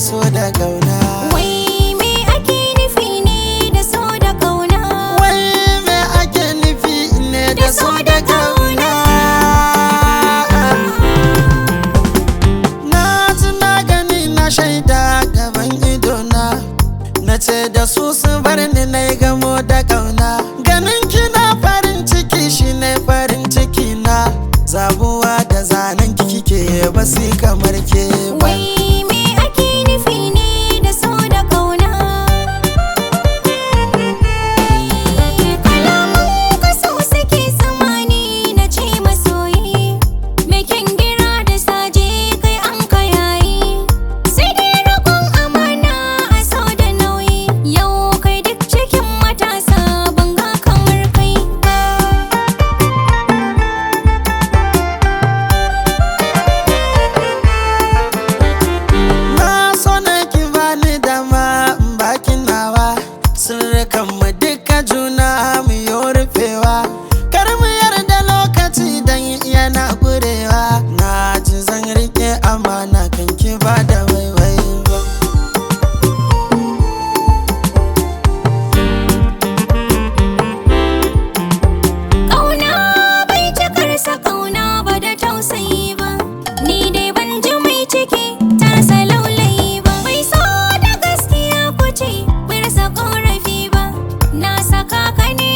so da kauna Wai me ake nufi ne da so da kauna? wai me ake nufi ne da so da kauna na ji na gani na shaida gaban idona na ce da su su bar ni na yi gamo da kauna ganin kina farin ciki shi ne farin ciki na zabuwa da zanen kike ba su kamar ke ba Wai me ake nufi ne da so da kauna? Kalaman kaso suke samani na ce masoyi Me kyan gira da saje kai an ka yayi Sai dai roƙon amana a so da nauyi Yau kai duk cikin matasa ban ga kamar kai ba Na so na ki bani dama in baki nawa Sirrikan mu duka juna mu yi rufewa Kar mu yarda lokaci dan yana gurewa Na ji zan rike amana kan ki ba da waiwai ba Ƙauna bai cikarsa ƙauna ba da tausayi ba Ni dai ban ji mai ciki tasa laulayi ba Bai so da gaskiya kuce bai rasa ƙorafi ba Na saka ka ne